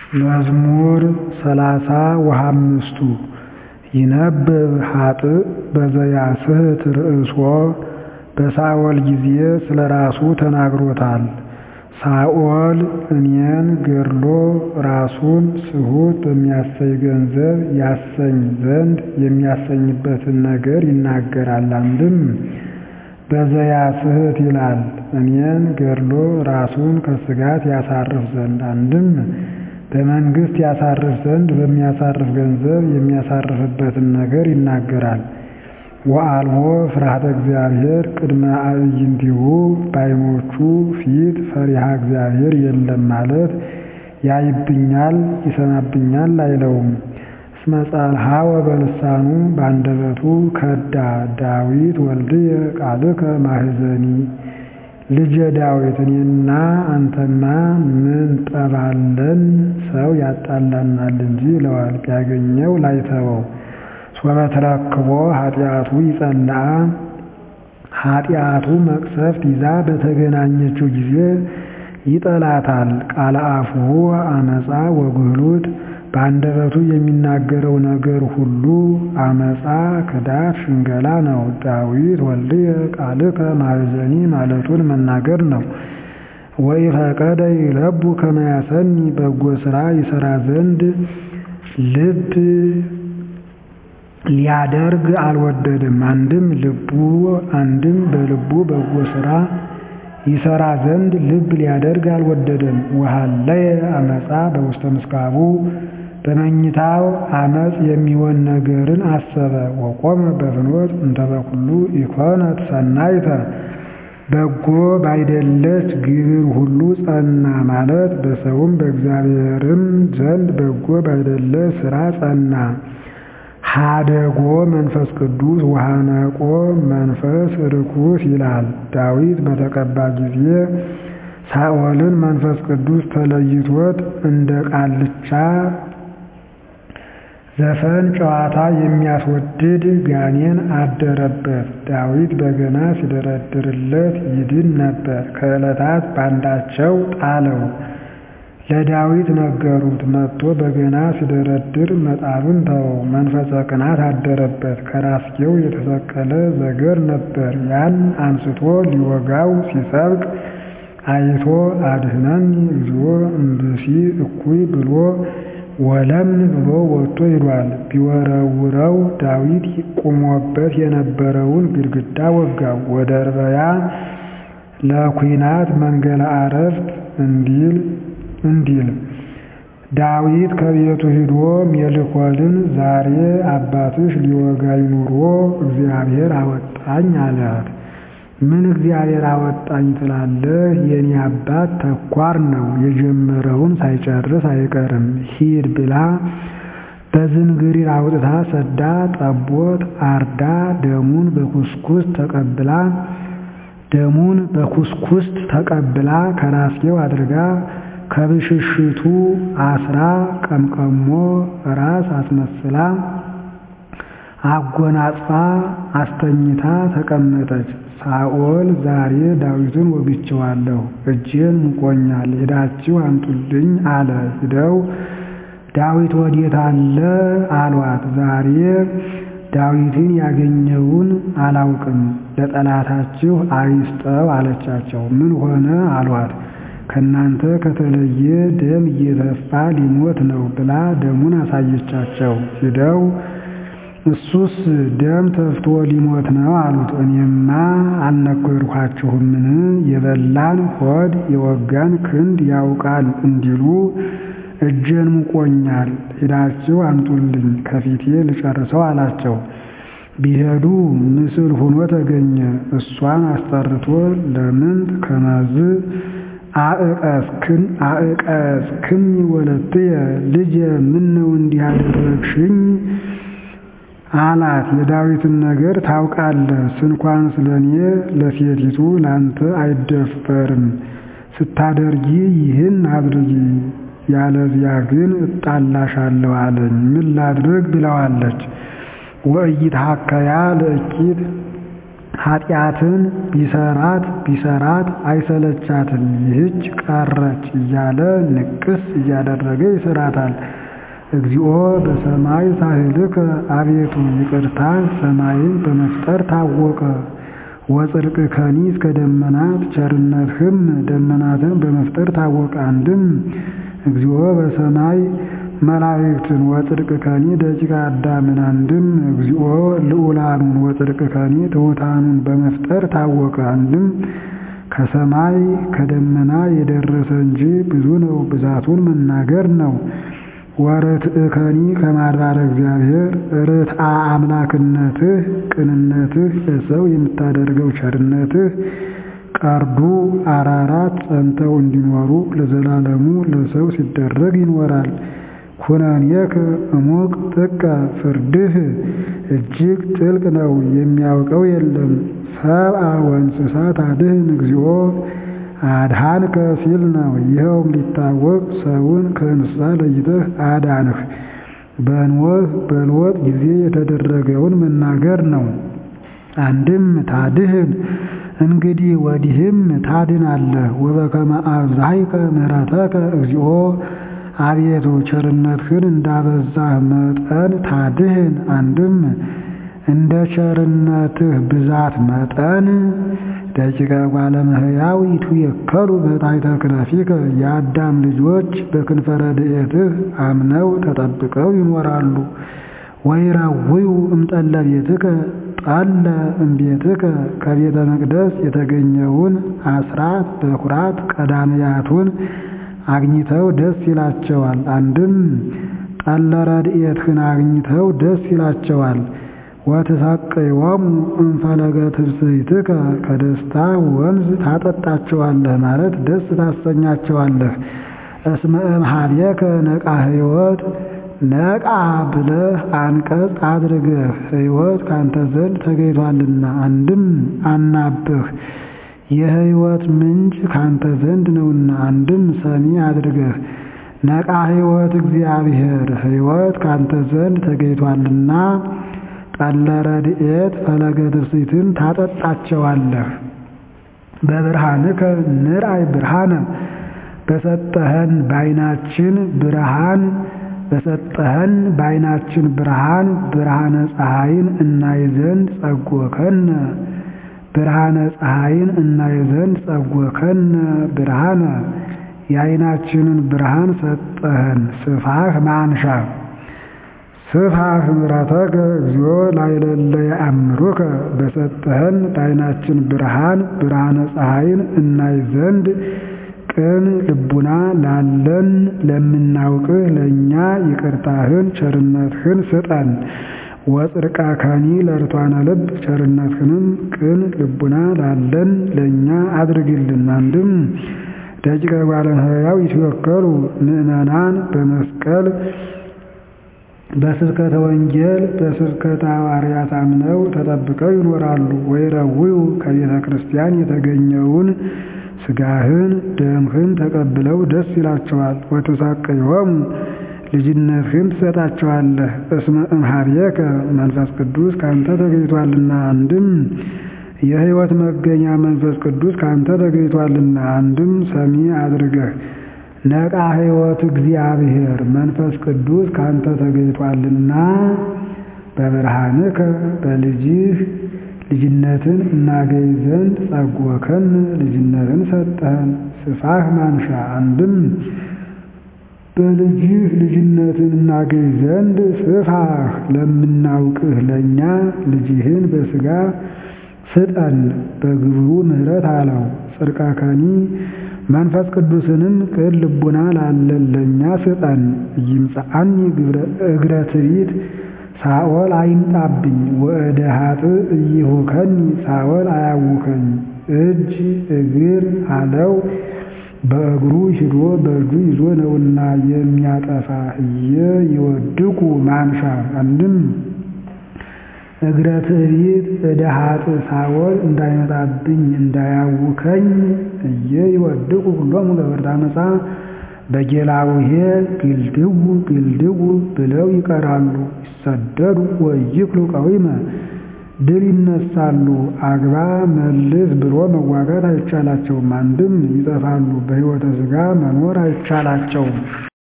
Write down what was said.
መዝሙር ሰላሳ ወሃምስቱ ይነብብ ኃጥእ በዘያስሕት ርእሶ በሳኦል ጊዜ ስለ ራሱ ተናግሮታል። ሳኦል እኔን ገድሎ ራሱን ስሑት በሚያሰኝ ገንዘብ ያሰኝ ዘንድ የሚያሰኝበትን ነገር ይናገራል። አንድም በዘያስሕት ይላል እኔን ገድሎ ራሱን ከስጋት ያሳርፍ ዘንድ አንድም በመንግሥት ያሳርፍ ዘንድ በሚያሳርፍ ገንዘብ የሚያሳርፍበትን ነገር ይናገራል። ወአልቦ ፍርሃተ እግዚአብሔር ቅድመ አዕይንቲሁ በዓይኖቹ ፊት ፈሪሃ እግዚአብሔር የለም ማለት ያይብኛል ይሰማብኛል አይለውም። እስመ ጸልሃወ በልሳኑ በአንደበቱ ከዳ ዳዊት ወልድየ ቃልከ ማሕዘኒ ልጄ ዳዊት እኔና አንተማ ምን ጠባለን ሰው ያጣላናል እንጂ ይለዋል ቢያገኘው ላይተወው። ሶበ ተረክቦ ኃጢአቱ ይጸልዓ ኃጢአቱ መቅሰፍት ይዛ በተገናኘችው ጊዜ ይጠላታል። ቃለ አፉሁ አመፃ ወግህሉት በአንደበቱ የሚናገረው ነገር ሁሉ አመፃ፣ ክዳት፣ ሽንገላ ነው። ዳዊት ወልድየ ቃልከ ማሕዘኒ ማለቱን መናገር ነው። ወኢፈቀደ ይለቡ ከመ ያሰኒ በጎ ሥራ ይሠራ ዘንድ ልብ ሊያደርግ አልወደድም። አንድም ልቡ አንድም በልቡ በጎ ሥራ ይሠራ ዘንድ ልብ ሊያደርግ አልወደደም። ወሀለየ አመፃ በውስተ ምስካቡ በመኝታው አመፅ የሚሆን ነገርን አሰበ። ወቆመ በፍኖት እንተ በኩሉ ኢኮነት ሰናይተ በጎ ባይደለች ግብር ሁሉ ጸና ማለት በሰውም በእግዚአብሔርም ዘንድ በጎ ባይደለ ሥራ ጸና። ሀደጎ መንፈስ ቅዱስ ወሃነቆ መንፈስ ርኩስ ይላል። ዳዊት በተቀባ ጊዜ ሳኦልን መንፈስ ቅዱስ ተለይቶት እንደ ቃልቻ ዘፈን ጨዋታ የሚያስወድድ ጋኔን አደረበት። ዳዊት በገና ሲደረድርለት ይድን ነበር። ከዕለታት ባንዳቸው ጣለው። ለዳዊት ነገሩት። መጥቶ በገና ሲደረድር መጣሉን ተወው። መንፈሰ ቅናት አደረበት። ከራስጌው የተሰቀለ ዘገር ነበር። ያን አንስቶ ሊወጋው ሲሰብቅ አይቶ አድኅነኒ እግዚኦ እምብእሲ እኩይ ብሎ ወለምን ብሎ ወጥቶ ሂዷል። ቢወረውረው ዳዊት ቁሞበት የነበረውን ግድግዳ ወጋው። ወደ እርበያ ለኩናት መንገለ አረፍት እንዲል እንዲል ዳዊት ከቤቱ ሂዶ ሜልኮልን ዛሬ አባትሽ ሊወጋኝ ኑሮ እግዚአብሔር አወጣኝ አላት። ምን እግዚአብሔር አወጣኝ ትላለህ? የኔ አባት ተኳር ነው፣ የጀመረውን ሳይጨርስ አይቀርም። ሂድ ብላ በዝንግሪር አውጥታ ሰዳ ጠቦት አርዳ ደሙን በኩስኩስት ተቀብላ ደሙን በኩስኩስት ተቀብላ ከራስጌው አድርጋ ከብሽሽቱ አስራ ቀምቀሞ ራስ አስመስላ አጎናጽፋ አስተኝታ ተቀመጠች። ሳኦል ዛሬ ዳዊትን ወግቼዋለሁ፣ እጄን ሙቆኛል፣ ሄዳችሁ አምጡልኝ አለ። ሂደው ዳዊት ወዴት አለ አሏት። ዛሬ ዳዊትን ያገኘውን አላውቅም፣ ለጠላታችሁ አይስጠው አለቻቸው። ምን ሆነ አሏት። ከእናንተ ከተለየ ደም እየተፋ ሊሞት ነው ብላ ደሙን አሳየቻቸው። ሂደው እሱስ ደም ተፍቶ ሊሞት ነው አሉት። እኔማ አልነገርኳችሁምን? የበላን ሆድ የወጋን ክንድ ያውቃል እንዲሉ እጄን ሙቆኛል፣ ሂዳችሁ አምጡልኝ ከፊቴ ልጨርሰው አላቸው። ቢሄዱ ምስል ሆኖ ተገኘ። እሷን አስጠርቶ ለምንት ከመዝ አዕቀስክኒ ወለትየ ልጄ ምነው እንዲህ አደረግሽኝ አላት። የዳዊትን ነገር ታውቃለህ፣ ስንኳን ስለኔ ለሴቲቱ ላንተ አይደፈርም። ስታደርጊ ይህን አድርጊ፣ ያለዚያ ግን እጣላሻለሁ አለኝ። ምን ላድርግ ብለዋለች። ወኢይትሐከያ ለእኪት ኃጢአትን ቢሰራት ቢሰራት አይሰለቻትም ይህች ቀረች እያለ ንቅስ እያደረገ ይስራታል። እግዚኦ በሰማይ ሳህልከ አቤቱ ይቅርታ ሰማይን በመፍጠር ታወቀ። ወጽድቅከኒ እስከ ደመናት ቸርነትህም ደመናትን በመፍጠር ታወቀ። አንድም እግዚኦ በሰማይ መላእክትን ወጽድቅከኒ ደቂቀ አዳምን አንድም እግዚኦ ልዑላኑን ወጽድቅከኒ ትሑታኑን በመፍጠር ታወቀ። አንድም ከሰማይ ከደመና የደረሰ እንጂ ብዙ ነው፣ ብዛቱን መናገር ነው። ወርትዕከኒ ከማድባረ እግዚአብሔር ርትአ አምላክነትህ ቅንነትህ ለሰው የምታደርገው ቸርነትህ ቀርዱ አራራት ጸንተው እንዲኖሩ ለዘላለሙ ለሰው ሲደረግ ይኖራል። ኩነኔከ እሙቅ ጥቀ ፍርድህ እጅግ ጥልቅ ነው፣ የሚያውቀው የለም። ሰብአ ወእንስሳት አድህን እግዚኦ አድሃንከ ሲል ነው። ይኸውም ሊታወቅ ሰውን ከእንስሳ ለይተህ አዳንህ። በኖህ በሎጥ ጊዜ የተደረገውን መናገር ነው። አንድም ታድህን እንግዲህ ወዲህም ታድናለህ። ወበከመ አብዛይከ ምሕረተከ እግዚኦ አቤቱ ቸርነትህን እንዳበዛህ መጠን ታድህን። አንድም እንደ ቸርነትህ ብዛት መጠን ደቂቀ እጓለ እመሕያው ይትዌከሉ በታሕተ ክነፊከ የአዳም ልጆች በክንፈ ረድኤትህ አምነው ተጠብቀው ይኖራሉ። ወይረውዩ እምጠለ ቤትከ ጠለ እምቤትከ ከቤተ መቅደስ የተገኘውን አስራት በኩራት ቀዳንያቱን አግኝተው ደስ ይላቸዋል። አንድም ጠለ ረድኤትህን አግኝተው ደስ ይላቸዋል። ወትሰቅዮሙ እምፈለገ ትብስይትከ ከደስታ ወንዝ ታጠጣቸዋለህ ማለት ደስ ታሰኛቸዋለህ። እስመ እምኀቤከ ነቃ ሕይወት ነቃ ብለህ አንቀጽ አድርገህ ሕይወት ካንተ ዘንድ ተገኝቷልና። አንድም አናብህ የሕይወት ምንጭ ካንተ ዘንድ ነውና። አንድም ሰሚ አድርገህ ነቃ ሕይወት እግዚአብሔር ሕይወት ካንተ ዘንድ ተገኝቷልና ጠለ ረድኤት ፈለገ ትፍስሕትን ታጠጣቸዋለህ። በብርሃንከ ንርአይ ብርሃነ በሰጠኸን በዓይናችን ብርሃን በሰጠኸን በዓይናችን ብርሃን ብርሃነ ፀሐይን እናይ ዘንድ ጸጎከነ ብርሃነ ፀሐይን እናይ ዘንድ ጸጎከነ ብርሃነ የዓይናችንን ብርሃን ሰጠኸን ስፋህ ማንሻ ስፋህ ምሕረተከ እግዚኦ ላዕለለ የአምሩከ በሰጠኸን በዓይናችን ብርሃን ብርሃነ ፀሐይን እናይ ዘንድ ቅን ልቡና ላለን ለምናውቅህ ለእኛ ይቅርታህን ቸርነትህን ስጠን። ወጽድቀከኒ ለርቷነ ልብ ቸርነትህንም ቅን ልቡና ላለን ለእኛ አድርግልን። አንድም ደቂቀ እጓለ እመሕያው ይትወከሉ ምእመናን በመስቀል በስብከተ ወንጌል በስብከተ ሐዋርያት አምነው ተጠብቀው ይኖራሉ። ወይረውዩ ከቤተ ክርስቲያን የተገኘውን ሥጋህን ደምህን ተቀብለው ደስ ይላቸዋል። ወትሰቅዮሙ ልጅነትህን ትሰጣቸዋለህ። እስመ እምኀቤከ መንፈስ ቅዱስ ካንተ ተገኝቷልና። አንድም የሕይወት መገኛ መንፈስ ቅዱስ ካንተ ተገኝቷልና። አንድም ሰሚ አድርገህ ነቃ ሕይወት እግዚአብሔር መንፈስ ቅዱስ ካንተ ተገኝቷልና በብርሃንከ በልጅህ ልጅነትን እናገኝ ዘንድ ጸጎከን ልጅነትን ሰጠህን ስፋህ ማንሻ አንድም በልጅህ ልጅነትን እናገኝ ዘንድ ስፋህ ለምናውቅህ ለእኛ ልጅህን በሥጋ ስጠን በግብሩ ምሕረት አለው። ጽድቀከኒ መንፈስ ቅዱስንም ቅን ልቡና ላለን ለእኛ ስጠን። ይምጽአኒ እግረ ትዕቢት ሳኦል አይምጣብኝ ወእደ ኃጥእ እይሁከኒ ሳኦል አያውከኝ። እጅ እግር አለው በእግሩ ሂዶ በእጁ ይዞ ነውና የሚያጠፋ እየ ይወድቁ ማንሻ አንድም እግረ ትዕቢት እደ ኃጥእ ሳኦል እንዳይመጣብኝ እንዳያውከኝ እየ ይወድቁ ሁሎሙ ገበርተ ዓመፃ በጌላውሄ ግልድው ግልድው ብለው ይቀራሉ። ይሰደዱ ወይክሉ ቀዊመ ድል ይነሳሉ። አግባ መልስ ብሎ መዋጋት አይቻላቸውም። አንድም ይጠፋሉ፣ በሕይወተ ሥጋ መኖር አይቻላቸውም።